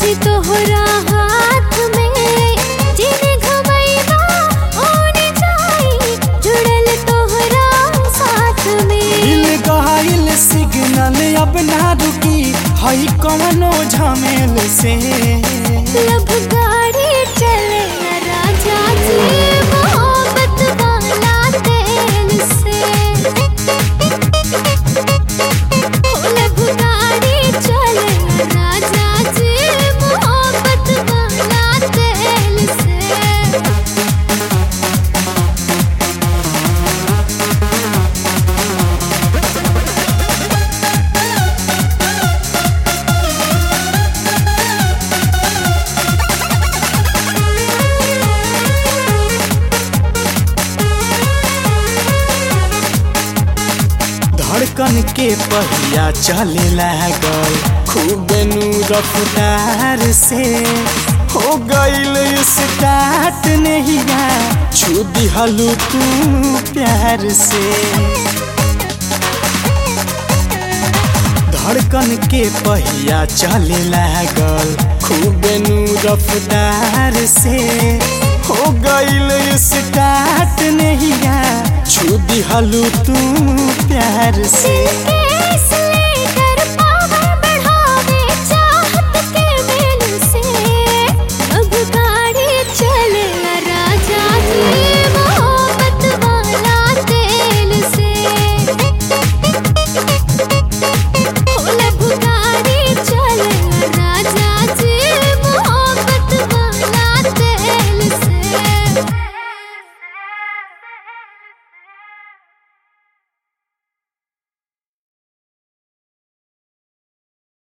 बाड़ी तोहरा हाथ में जिने घुमैबा ओने जाई जुड़ल तोहरा साथ में दिल गहाइल सिग्नल अब ना रुकी हई कवनो झमेल से लब गाड़ी चले न राजा जी मोहब्बत वाला तेल से ओ लब गाड़ी चले न राजा जी मोहब्बत वाला तेल से धड़कन के पहिया चले लागल खूब नु रफ्तार से हो गईल स्टार्ट नहिया छू दिहलू तू प्यार से धड़कन के पहिया चले लागल खूब नु रफ्तार से हो गईल स्टार्ट नहिया छू दिहलू तू प्यार से के